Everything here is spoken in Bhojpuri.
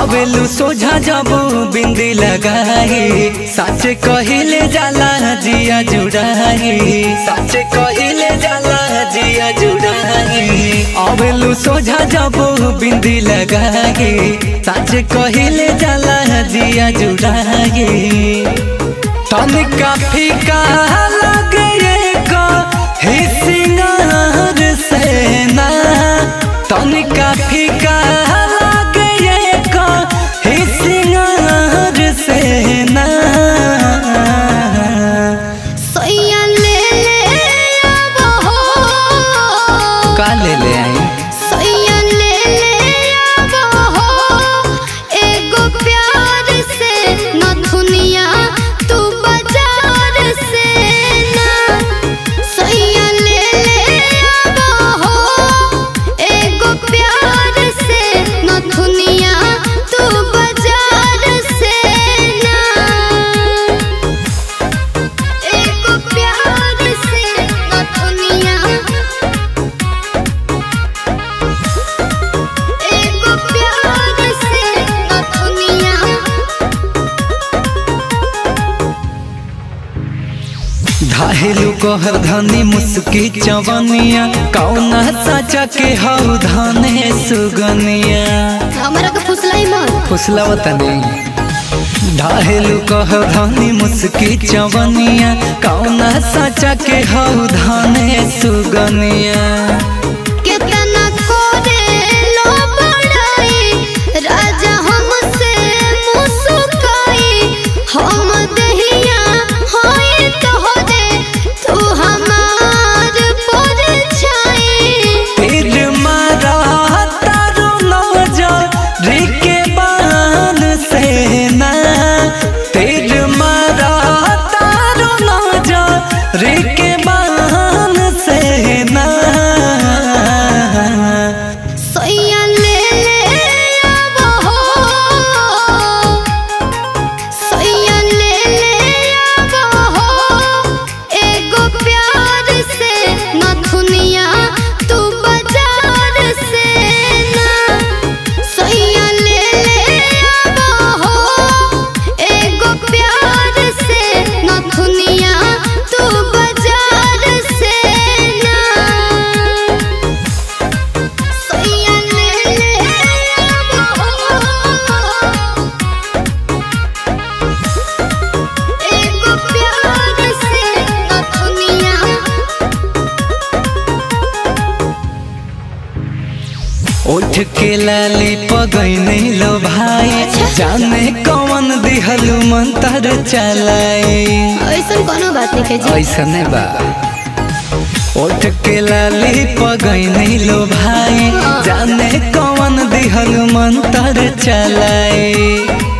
आवेलू सोझा जब बिंदी लगाई सच कहिले जाला जिया जुड़ाई सच कहिले जाला जिया जुड़ाई आवेलू सोझा जब बिंदी लगाई सच कहिले जाला जिया जुड़ाई तनिका फीका लगे का ही सिंगार से ना तनिका फीका लगे का ही सिंगार से ना सैया ले ले आबो हो का ले ले आई सैया ले ले आबो हो एगो प्यार से नथुनिया तू बाजार से ना सैया ले ले आबो हो एगो प्यार से नथुनिया तू बाजार से ना एको प्यार से नथुनिया एको प्यार से नथुनिया धाहेलू कहर धनी मुस्की चवनिया कौना साचा के हऊ धने सुगनिया हमरा के फुसलाई मत फुसलाव तनी ढाहेलू कह धनी मुस्की चवनिया कौना साचा के हऊ धने सुगनिया कितना कोरे लो बड़ाई राजा हमसे मुस्काई हम दहिया होए तोहरे तू हमार परछाई तीर मारा तारो नजर रिके बान से ना तीर मारा तारो नजर रिके बान से ना सैया ले ले आबो हो सैया ले ले आबो हो एगो प्यार से नथुनिया तू बाजार से ना सैया ले ले आबो हो एगो प्यार से नथुनिया तू बाजार से ना सैया ले ले आबो एगो प्यार से नथुनिया उठ के लाली पगैने लो भाई जाने कौन दिहलू मंतर चलाए ऐसन कोनो बात नहीं जी ऐसने बा उठ के लाली पगैने लो भाई जाने कौन दिहलू मंतर चलाए